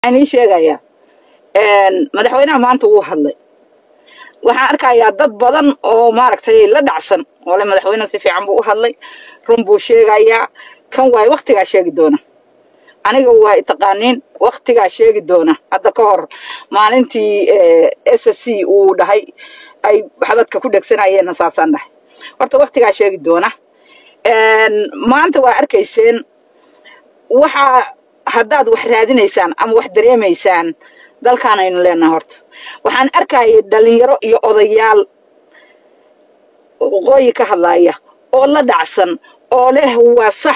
waxaan ii sheegayaa madaxweynaha maanta wuu hadlay waxaan arkayaa dad badan oo maaragtay la dhacsan oo le madaxweyne si fiican buu u hadlay run buu sheegayaa kan waay waktigaa sheegi doona aniga waa taqaaniin waktigaa sheegi doona hadda ka hor maalintii s c uu dhahay ay xabadka ku dhegsanayeenna saasaan dhahay horta waktigaa sheegi doona maanta waa arkayseen waxaa haddaad wax raadinaysaan ama wax dareemaysaan dalkaan aynu leenahay horta waxaan arkayay dhalinyaro iyo odayaal waqooyi ka hadlaya oo la dhacsan oo leh waa sax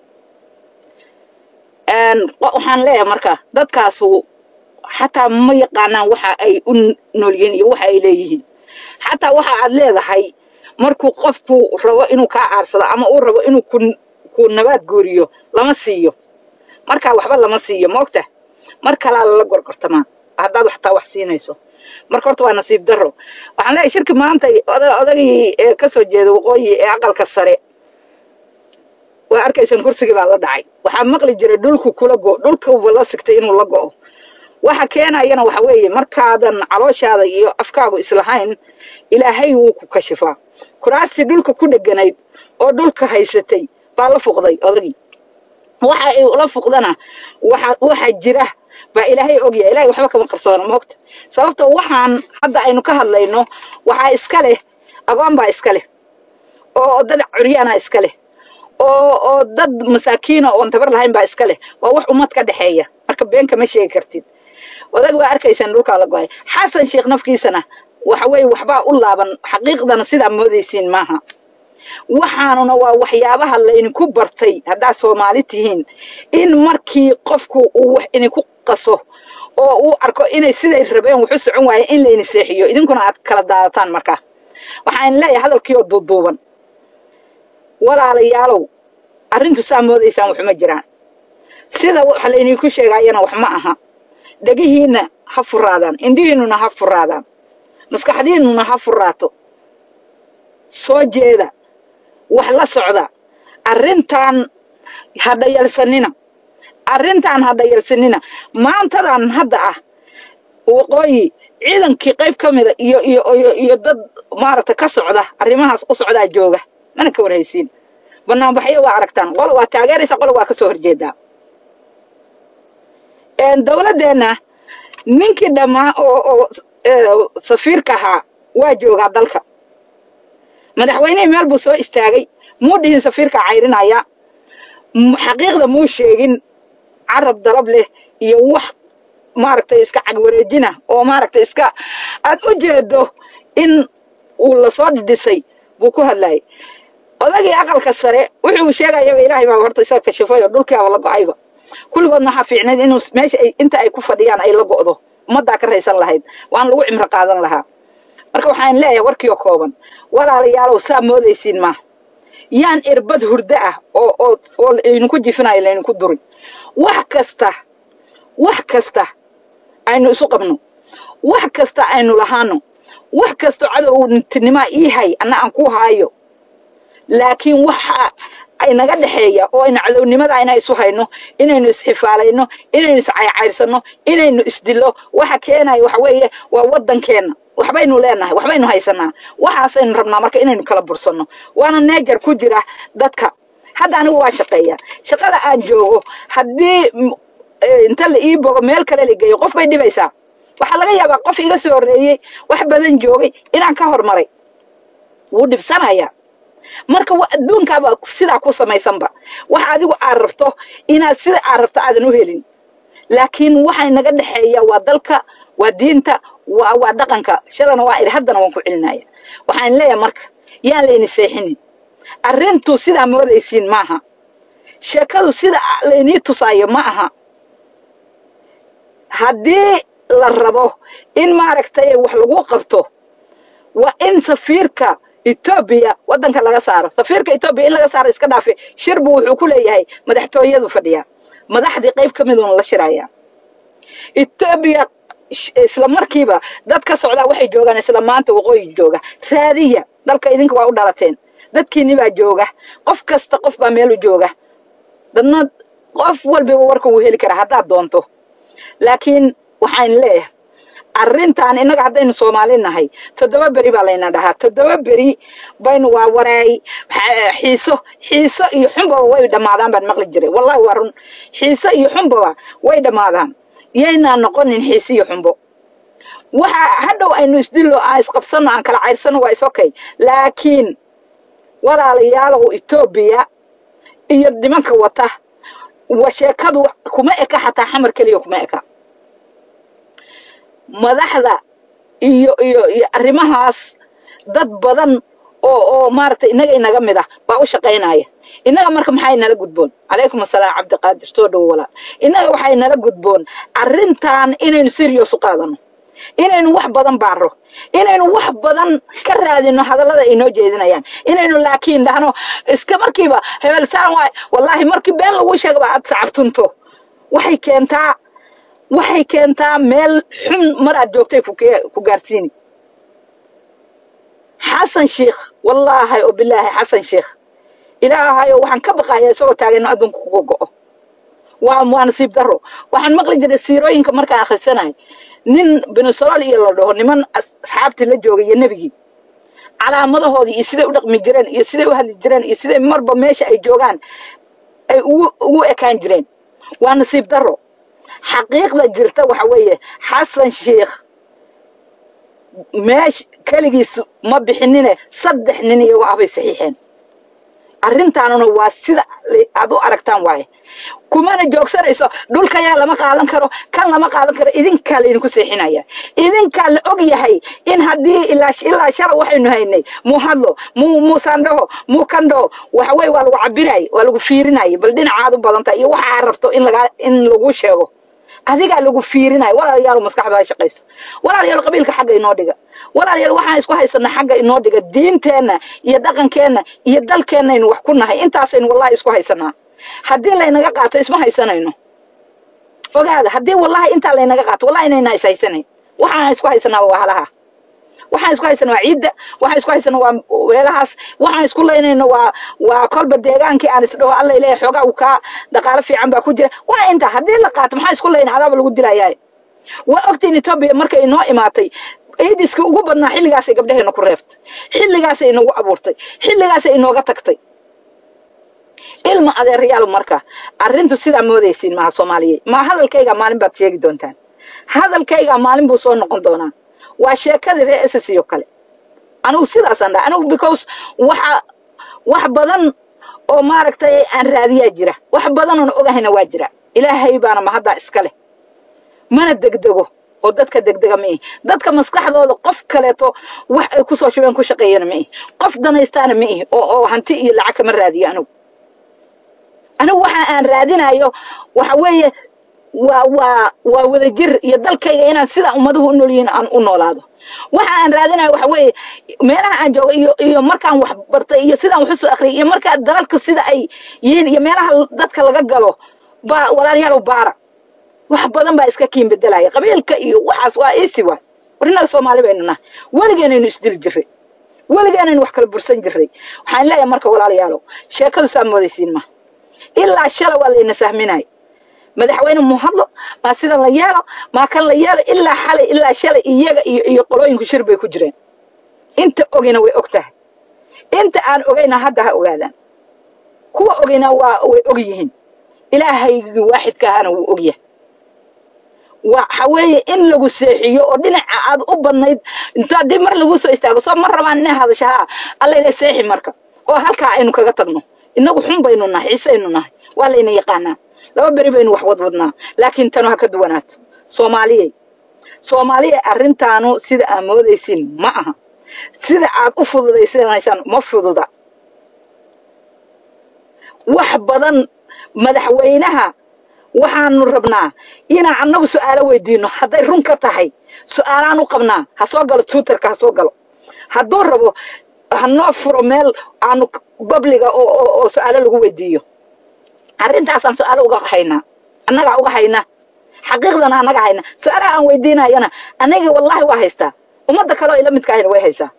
waxaan leeyahay marka dadkaasu xataa ma yaqaanaan waxa ay u noolyihiin iyo waxa ay leeyihiin xataa waxa aad leedahay markuu qofku rabo inuu kaa aarsado ama uu rabo inuu ku ku nabaad gooriyo lama siiyo markaa waxba lama siiyo moogta mar kalaa lala gorgortamaa haddaad waxtaa wax siinayso marka horta waa nasiib darro waxaan leeyahay shirki maanta odagii ka soo jeeda waqooyi ee aqalka sare waa arkaysaan kursigii baa la dhacay waxaa maqli jiray dhulku kula go dhulkuba la sigtay inuu la go'o waxa keenayana waxa weeye markaadan calooshaada iyo afkaagu islahayn ilaahay wuu ku kashifaa kuraastii dhulka ku dheganayd oo dhulka haysatay baa la fuqday odagii waxa ay ula fuqdana waxa waxa jira baa ilaahay ogyahay ilaahay waxba kama qarsoona moogta sababta waxaan hadda aynu ka hadlayno waxaa iska leh agoon baa iska leh oo dad curyaana iska leh oo oo dad masaakiina oon tabar lahayn baa iska leh waa wax ummad ka dhexeeya marka been kama sheegi kartid odag waa arkaysaan dhulkaa la go-ay xasan sheekh nafkiisana waxa weeye waxbaa u laaban xaqiiqdana sidaa moodaysiin maaha waxaanuna waa waxyaabaha laydinku bartay haddaad soomaali tihiin in markii qofku uu wax idinku qaso oo uu arko inay siday rabeen waxu socon waaye in layni seexiyo idinkuna aad kala daadataan markaa waxaan leeyahay hadalkiioo duuduuban walaalayaalow arrintu saa moodaysaan waxuma jiraan sida wax laydinku sheegaayana wax ma aha dhegihiinna ha furaadaan indhihiinnuna ha furaadaan maskaxdiinnuna ha furaato soo jeeda wax la socda arrintan ha dhayalsanina arrintan ha dhayalsanina maantadan hadda ah waqooyi ciidankii qayb ka mida iyo iyo iyo iyo dad maaragtay ka socda arrimahaas u socdaa jooga mana ka warhaysiin banaanbaxyo waa aragtaan qolo waa taageeraysa qolo waa ka soo horjeedaa dowladdeenna ninkii dhammaa oo oo safiirka ahaa waa joogaa dalka madaxweynihii meel buu soo istaagay muu dhihin safiirka cayrinaya xaqiiqda muu sheegin carab dalab leh iyo wax maaragtay iska cagwareejina oo maaragtay iska aad u jeedo in uu lasoo dhidhisay buu ku hadlayay odagii aqalka sare wuxuu sheegayaba ilaahay baa horta isaga kashifay oo dhulkiiaba la go-ayba kulligoodna waxaa fiicnayd inuu meesha ay inta ay ku fadhiyaan ay la go'do ummaddaa ka raysan lahayd waan lagu cimro qaadan lahaa marka waxaan leeyahay warkiioo kooban walaalayaalow saa moodaysiin maaha yaan irbad hurdo ah oo oo oo laydinku jifinayo laydinku durin wax kasta wax kasta aynu isu qabno wax kasta aynu lahaano wax kasta cadowtinimaa ii hay anna aan ku haayo laakiin waxa aynaga dhexeeya oo aynu cadownimada ayna isu hayno inaynu isxifaalayno inaynu iscayrcayrsanno inaynu isdillo waxa keenaya waxa weeye waa waddankeenna waxbaynu leenahay waxbaynu haysanaa waxaasaynu rabnaa marka inaynu kala bursanno waana neejar ku jira dadka hadda anigu waa shaqeeya shaqada aan joogo haddii inta la ii bogo meel kale la geeyo qof bay dhibaysaa waxaa laga yaabaa qof iga soo horreeyey wax badan joogay inaan ka hormaray wuu dhibsanayaa marka adduunkaaba sidaa ku samaysanba wax adigu aad rabto inaad sida aad rabto aadan u helin laakiin waxa naga dhexeeya waa dalka waa diinta waa waa dhaqanka shadana waa idhi haddana waan ku celinaya waxaan leeyahay marka yaan layni seexinin arrintu sidaa moodaysiin maaha sheekadu sida laynii tusaayo ma aha haddii la rabo in maaragtay wax lagu qabto waa in safiirka etoobiya waddanka laga saaro safiirka etoobiya in laga saaro iska dhaafe shirbu wuxuu ku leeyahay madaxtooyadu fadhiya madaxdii qayb ka miduna la shiraya etoobiya isla markiiba dad ka socdaa waxay joogaan isla maanta waqooyi jooga raadiya dalka idinka waa u dhalateen dadkiinni baa jooga qof kasta qof baa meel u jooga dadna qof walbiba warka wuu heli karaa haddaad doonto laakiin waxaan leeyahay arrintan innaga haddaynu soomaali nahay toddoba beri baa layna dhahaa toddoba beri baynu waa wareey xiiso xiiso iyo xunbaba way dhammaadaan baan maqli jiray wallahi waa run xiiso iyo xunbaba way dhammaadaan yaynaan noqonin xiise iyo xunbo waxa hadhow aynu isdillo aan isqabsanno aan kala cayrsanno waa is okay laakiin walaalayaalow etoobiya iyo nimanka wata wa sheekadu kuma eka xataa xamar keliya kuma eka madaxda iyo iyo iyo arrimahaas dad badan oo oo maaragtay innaga inaga mid ah baa u shaqaynaya innaga marka maxay nala gudboon calaykum assalaam cabdiqaadir soo dhowo walaal innaga waxay nala gudboon arrintan inaynu serious u qaadano inaynu wax badan baaro inaynu wax badan ka raadino hadallada ay noo jeedinayaan inaynu laakiin dhahno iska markiiba hebel saan waay wallaahi markii been lagu sheegaba aad sacabtunto waxay keentaa waxay keentaa meel xun mar aad joogtay ku gaarsiini xasan sheikh wallaahi oo bilaahi xasan sheikh ilaahayo waxaan ka baqayaa isagoo taagayno adduunka kuga go'o waa waa nasiib daro waxaan maqli jiray siirooyinka markaan akhrisanahay nin benesolaal iyo la dhaho niman asxaabtii la joogay iyo nebigii calaamadahoodii iyo siday u dhaqmi jireen iyo siday u hadli jireen iyo siday marba meesha ay joogaan ay ugu ugu ekaan jireen waa nasiib daro xaqiiqda jirta waxa weeye xasan sheikh meesh keligiis ma bixinine saddex nin iyagoo ah bay saxiixeen arrintaanuna waa sida aad u aragtaan waaye kumana joogsanayso dhulkayaa lama qaadan karo kan lama qaadan karo idinkaa laydinku seexinaya idinkaa la og yahay in haddii ilaa ilaa shala waxaynu haynay muu hadlo muu muusandhaho muu kandhaho waxa weye waa lagu cabiraaye waa lagu fiirinaaye bal dhinacaad u badanta iyo waxa aad rabto in lagaa in lagu sheego adigaa lagu fiirinayo walaalayaal maskaxda ha shaqayso walaalayaal qabiilka xagga inoo dhiga walaalayaal waxaan isku haysana xagga inoo dhiga diinteenna iyo dhaqankeenna iyo dalkeennaynu wax ku nahay intaasaynu wallahi isku haysanaa haddii laynaga qaato isma haysanayno ogaada haddii wallahi intaa laynaga qaato wallahi inayna is haysanayn waxaan isku haysanaa waa halaha waxaan isku haysana waa ciidda waxaan isku haysana waa weelahaas waxaan isku laynayno waa waa kolba deegaankii aan isdhaho alla leeyahay xoogaa uu kaa dhaqaalo fiican baa ku jira waa inta haddii la qaato maxaa isku layna adaaba lagu dilayaa waa ogtiin etoobiya markay inoo imaatay aidiska ugu badnaa xilligaasay gabdhaheena ku reeftay xilligaasay inagu abuurtay xilligaasay inooga tagtay ilma adeerayaal marka arrintu sidaa moodaysiin maaha soomaaliyeed maa hadalkaygaa maalin baad sheegi doontaan hadalkaygaa maalin buu soo noqon doonaa waa sheekadii reer ss oo kale anigu sidaasaan dhaha anigu because waxa wax badan oo maaragtay aan raadiyaa jira wax badan oon ogahayna waa jira ilaahay baana mahaddaa iska leh mana degdego oo dadka degdega ma ihi dadka maskaxdooda qof kaleeto wax ay kusoo shubeen ku shaqeeyana ma ihi qof danaystaana ma ihi oo oo hanti iyo lacag kama raadiyo anigu anigu waxa aan raadinayo waxa weeye waa waa waa wadajir iyo dalkayga inaan sidaa ummaduhu u nool yihiin aan u noolaado waxa aan raadinayo waxa weeye meelaha aan joogo iyo iyo markaan wax bartay iyo sidaan wax usoo akhriyay iyo markaa dalalka sida ay yihiin iyo meelaha dadka laga galo baa walaalayaalow baara wax badan baa iska kiin bedelaya qabiilka iyo waxaas waa easy waay warinaga soomaali baynu nahay weligeenaynu isdili jirray weligeenaynu wax kala bursan jirray waxaan leeyahay marka walaalayaalow sheekadu saa moodaysiin ma ilaa shala waa layna sahminay madaxweyne mu hadlo maa sidan la yeelo maa kan la yeelo ilaa xalay ilaa shalay iyaga iyo iyo qolooyinku shir bay ku jireen inta ogina way og tahay inta aan ogayna hadda ha ogaadaan kuwa ogina waa way og yihiin ilaahaygii waaxidka ahana wuu og yahay waxa weeye in lagu seexiyo oo dhinaca aad u badnayd intaa dib mar lagu soo istaago soo ma rabaan inay hadasha haa allayna seexi marka oo halkaa aynu kaga tagno innagu xun baynu nahay xiisaynu nahay waa layna yaqaanaa laba beri baynu wax wadwadnaa laakiin tanu ha ka duwanaato soomaaliyey soomaaliya arrintaanu sida aad moodaysiin ma aha sida aad u fududaysanaysaan ma fududa wax badan madaxweynaha waxaanu rabnaa inaan annagu su'aalo weydiino hadday run ka tahay su'aalaan u qabnaa ha soo galo twitterka ha soo galo hadduu rabo hanoo furo meel aanu babliga oo oo su'aalo lagu weydiiyo arrintaasaan su'aalo uga haynaa annagaa uga hayna xaqiiqdana annaga hayna su'aalaha aan weydiinayana anagii wallaahi waa haystaa ummadda kale oo ila midka ahayna way haysaa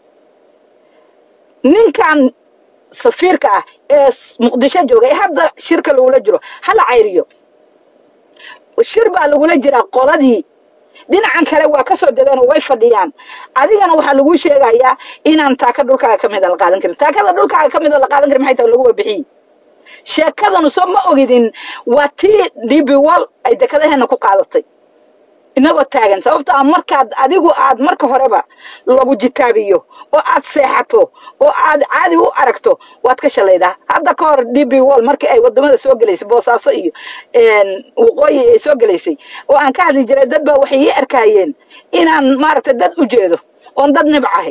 ninkan safiirka ah ee muqdisho jooga ee hadda shirka lagula jiro hala cayriyo shir baa lagula jiraa qoladii dhinacan kale waa ka soo degeen oo way fadhiyaan adigana waxaa lagu sheegayaa inaan taaka dhulkaaga ka mida la qaadan karin taakada dhulkaaga ka mida la qaadan karin maxay tahay lagu wabixiyi sheekadanu soo ma ogidin waa tii dhibi wal ay dekadaheena ku qaadatay inagoo taagan sababto a markaad adigu aad marka horeba lagu jitaabiyo oo aad seexato oo aad caadi u aragto waad ka shalaydaa hadda ka hor d b wall markii ay wadamada soo gelaysay boosaaso iyo waqooyi ay soo gelaysay oo aan ka hadli jiray dad baa waxay ii arkaayeen inaan maaragtay dad u jeedo oon dad nibc ahay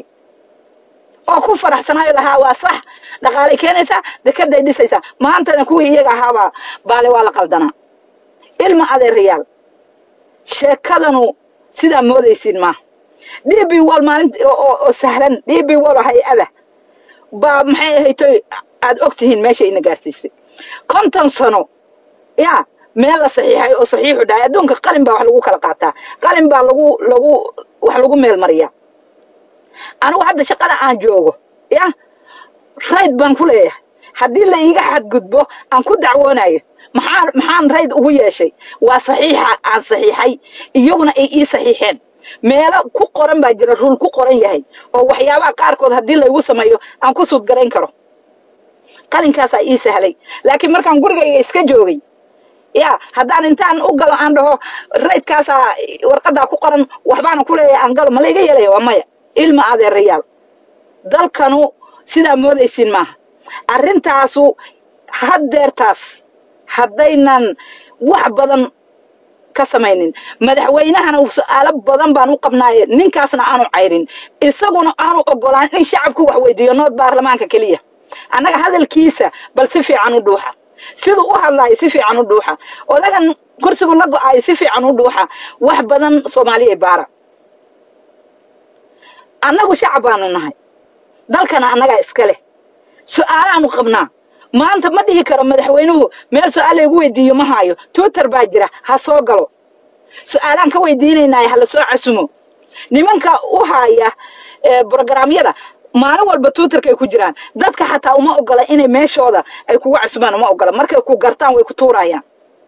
oo ku faraxsanayo lahaa waa sax dhaqaalay keenaysaa dekeday dhisaysaa maantana kuwii iyaga ahaabaa baale waa la qaldanaa ilma adeerayaal sheekadanu sidaa moodaysiin maaha d b wall maalint oo sahlan d b wall oo hay-ada baa maxay ahaytoy aad og tihiin meeshay ina gaarsiisay konton sano yaa meel la saxiixay oo saxiixu dhahay adduunka qalin baa wax lagu kala qaataa qalin baa lagu lagu wax lagu meel mariyaa anigu hadda shaqada aan joogo ya rayd baan ku leeyahay haddii la iiga xadgudbo aan ku dacwoonayo maxaa maxaan rayd ugu yeeshay waa saxiixa aan saxiixay iyaguna ay ii saxiixeen meelo ku qoran baa jira ruul ku qoran yahay oo waxyaabaha qaarkood haddii laygu sameeyo aan ku suudgarayn karo qalinkaasaa ii sahlay laakiin markaan gurigayga iska joogay ya haddaan intaan u galo aan dhaho raydkaasaa warqadaa ku qoran waxbaana ku leeyahay aan galo ma layga yeelaya waa maya ilma adeerayaal dalkanu sidaa moodaysiin maaha arrintaasu haddeertaas haddaynan wax badan ka samaynin madaxweynahana su-aalo badan baan u qabnaaye ninkaasna aanu cayrin isaguna aanu ogolaan in shacabku wax weydiiyo nood baarlamaanka keliya annaga hadalkiisa bal si fiican u dhuuxa siduu u hadlaayo si fiican u dhuuxa odagan kursigu la go-aayo si fiican u dhuuxa wax badan soomaaliya baara annagu shacab baanu nahay dalkana annagaa iska leh su-aalaanu qabnaa maanta ma dhihi karo madaxweynuhu meel su-aal laygu weydiiyo ma haayo twitter baa jira ha soo galo su-aalaan ka weydiinaynaayo hala soo casumo nimanka u haaya brogramyada maalin walba twitterkay ku jiraan dadka xataa uma ogola inay meeshooda ay kugu casumaan uma ogola markay ku gartaan way ku tuurayaan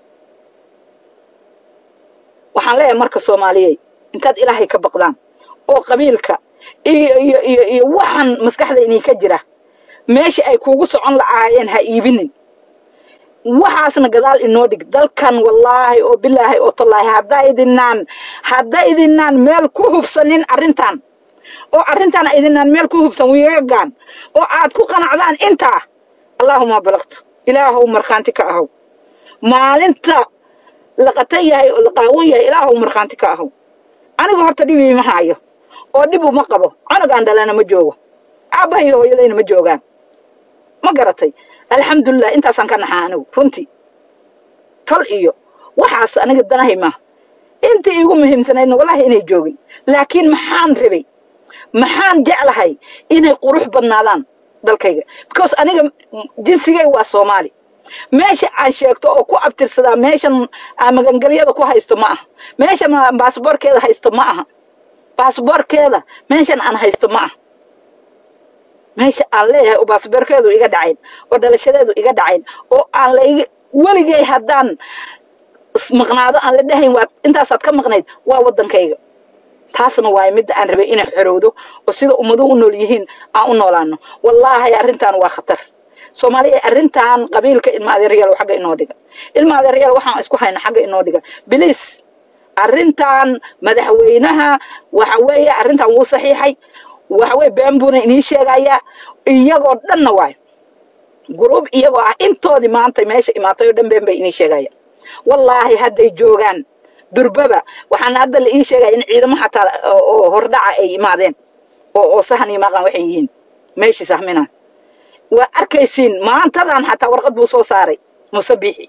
waxaan leeyahay marka soomaaliyey intaad ilaahay ka baqdaan oo qabiilka iyo iyo iyo iyo waxaan maskaxda idinka jira meesha ay kuugu socon la'aayeen ha iibinin waxaasna gadaal inoo dhig dalkan wallaahi oo bilaahi oo tallaahi haddaydinaan haddaydinaan meel ku hubsanin arrintan oo arrintan aydinaan meel ku hubsan wiigagaan oo aad ku qanacdaan intaa allaahuma balaqtu ilaahow markhaanti ka ahow maalinta la qatan yahay oo la qaawan yahay ilaahow markhaanti ka ahow anigu horta dhibii ma haayo oo dhib uma qabo cunugaan dhalana ma joogo aabbaha iyo hooyadayna ma joogaan ma garatay alxamdulilah intaasaan ka naxaa anigu runtii tol iyo waxaas aniga danahay maaha intii iigu muhiimsanaydna wallahi inay joogin laakiin maxaan rabay maxaan jeclahay inay qurux badnaadaan dalkayga because aniga jinsigay waa soomaali meesha aan sheegto oo ku abtirsadaa meeshan aan magangelyada ku haysto ma aha meeshan baasboorkeeda haysto ma aha baasboorkeeda meeshan aan haysto ma aha meesha aan leeyahay oo baasboorkeedu iga dhacayn oo dhalashadeedu iga dhacayn oo aan layga weligay haddaan maqnaado aan la dhahayn waa intaasaad ka maqnayd waa waddankayga taasna waayo midda aan rabay inay xorowdo oo sida ummaduhu u nool yihiin aan u noolaano wallaahi arrintan waa khatar soomaaliya arrintan qabiilka ilma adeeryaal xagga inoo dhiga ilma adeeryaal waxaan isku hayna xagga inoo dhiga biliis arrintan madaxweynaha waxa weeye arrintan wuu saxiixay waxa weye been buuna inii sheegayaa iyagoo dhanna waayo gruub iyagoo ah intoodii maanta meesha imaatay oo dhan been bay inii sheegaya wallaahi hadday joogaan durbaba waxaana hadda la ii sheegaya in ciidamo xataa oo hordhaca ay imaadeen oo oo sahan iyo maqan waxay yihiin meeshii sahminaan waa arkaysiin maantadan xataa warqad buu soo saaray musabiixi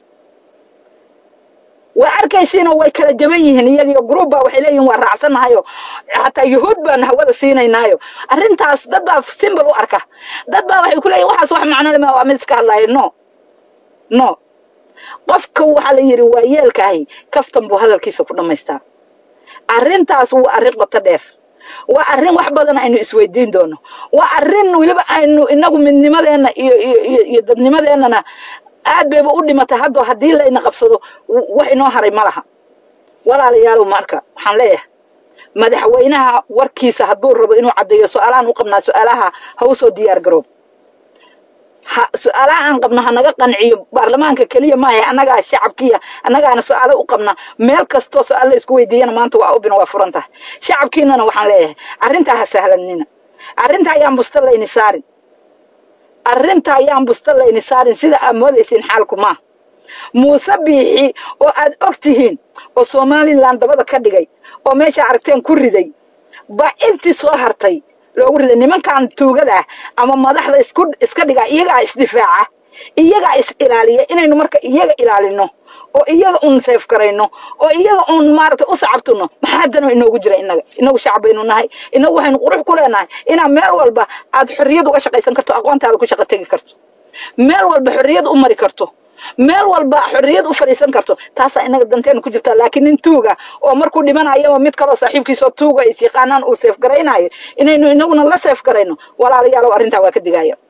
waa arkaysiinoo way kala jaban yihiin iyagiyo gruub baa waxay leeyihin waa raacsannahayo xataa yuhuud baan hawada siinaynaayo arrintaas dad baa simbal u arka dad baa waxay ku leeyihin waxaas wax macno lema waa mid iska hadlaayo no no qofka waxaa la yidhi waa yeelkaahi kaftan buu hadalkiisa ku dhammaystaa arrintaas waa arrin qoto dheer waa arrin wax badan aynu isweydiin doono waa arrin weliba aynu inagu midnimadeenna iyo iyo iyo dadnimadeennana aad bayba u dhimatay haddoo haddii layna qabsado wax inoo haray ma laha walaalayaalow marka waxaan leeyahay madaxweynaha warkiisa hadduu rabo inuu caddeeyo su-aalahaan u qabnaa su-aalaha ha u soo diyaar garoob ha su-aalaha aan qabno ha naga qanciyo baarlamaanka keliya maaha annagaa shacabkiya annagaana su-aalo u qabna meel kastoo su-aal la isku weydiiyana maanta waa ubina waa furan tahay shacabkiinana waxaan leeyahay arrintaa ha sahlanina arrinta ayaan busta layni saarin arrinta ayaan busta layni saarin sida aad moodaysiin xaalku maa muuse biixi oo aad og tihiin oo somalilan dabada ka dhigay oo meesha aragteen ku riday ba intii soo hartay loogu riday nimankan tuugada ah ama madaxda isku iska dhigaa iyagaa isdifaaca iyagaa is ilaaliya inaynu marka iyaga ilaalino oo iyaga un seef garayno oo iyaga un maaragtay u sacabtuno maxaa dano inoogu jira inaga inagu shacab baynu nahay inagu waxaynu qurux ku leenahay inaad meel walba aad xorriyad uga shaqaysan karto aqoontaada ku shaqo tegi karto meel walba xorriyad u mari karto meel walba xorriyad u fadhiisan karto taasaa inaga danteenu ku jirtaa laakiin nin tuuga oo markuu dhimanayaba mid kaloo saaxiibkiisoo tuuga is yaqaanaan uu seef garaynayo inaynu inaguna la seef garayno walaalayaalow arrintaa waa ka digaya